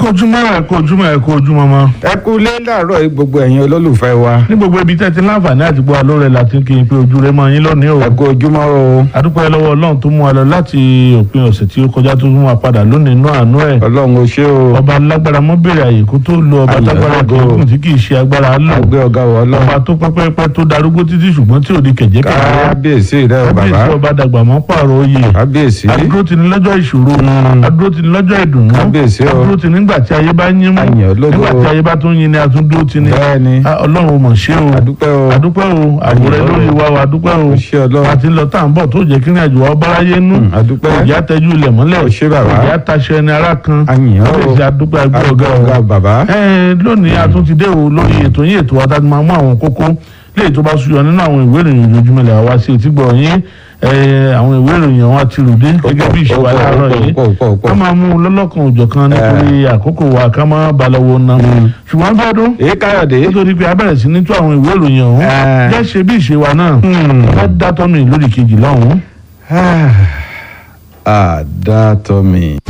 kú ojúmọ́ ẹ kú ojúmọ́ ẹ kú ojúmọ́ mọ́. ẹ kú lé láàárọ̀ yìí gbogbo ẹ̀yin olólùfẹ́ wa ní gbogbo ibi tẹ́ ti láǹfààní àti gbọ́ alóore láti kí n pé ojú rẹ mọ́ yín lónìí o. ẹ kú ojúmọ́ o adúpẹ́ lọ́wọ́ ọlọ́run tó mú wa lọ láti òpin ọ̀sẹ̀ tí ó kọjá tó mú wa padà lónìí inú àánú ẹ̀. ọlọ́run o ṣé o ọba lágbára mọ́ bèrè àyè kó tó lo ọba Àyè lágbára ọlọ́gọ́. kìíkùn tí kì í ṣe agbára lò. àgbẹ̀ ọ̀gá wọ ọlọ́run ọba tó pẹ́pẹ́pẹ́ tó darúgbó títí ṣùgbọ́n tí ò di kẹ̀jẹ́ kẹ̀jẹ́. kábíyèsí rẹ o bàbá kábíyèsí ọba dàgbà mọ́ pààrọ̀ oyè. kábíyèsí adúró ti ní lọ́jọ́ ìṣòro Mm. adúró ti ní lọ́jọ́ ìdùnnú Kábíyèsí o. adúró ti nígbà tí ayé bá yín mú Àyàn ológo. nígbà tí ayé bá tún yin ni atúndó ti ní bẹ́ẹ̀ni Ah, ọlọ́run mọ̀ ṣé o adúpẹ́ o adúpẹ́ o àwòrán Àyàn lórí ológo. wa o adúpẹ́ o o ṣé ọlọ́run àti lọ tá à ń bọ̀ tó jẹ́ kí ní àjò wa báráyé nú Mm, adúpẹ́ òjá tẹ́jú ilẹ̀ mọ́lẹ̀ O ṣé bàbá. òjá taṣọ ẹni ara kan Àyàn o. kábíyèsí adúpẹ́ agbẹ́ àgbẹ̀ ọ̀gá ọ̀gá o bàbá ẹ lónìí a tún ti dé o lórí ètò yín ètò wa tá a ti máa mú àwọn kókó léyìí tó bá súyọ nínú àwọn ìwé ìròyìn ojoojúmọ́ ilẹ̀ wa sí etí gbọ̀ yín ẹ, àwọn ìwé ìròyìn wọn ti rùdé gẹ́gẹ́ bí ìṣe wa láàárọ̀ yìí pọ̀ pọ̀ pọ̀ ká máa mú un lọ́lọ́kan òjọ̀kan nítorí àkókò wa ká máa balọ̀wọ̀ na ṣùgbọ́n fẹ́ẹ́dún èyí káyọ̀dé nítorí pé a bẹ̀rẹ̀ sí ní tó àwọn ìwé ìròyìn ọ̀hún Eh. jẹ́ ṣe bí ìṣe wa náà ká dátọ́ mi lórí kejì lọ́hùn-ún. àdàtọ̀ mi.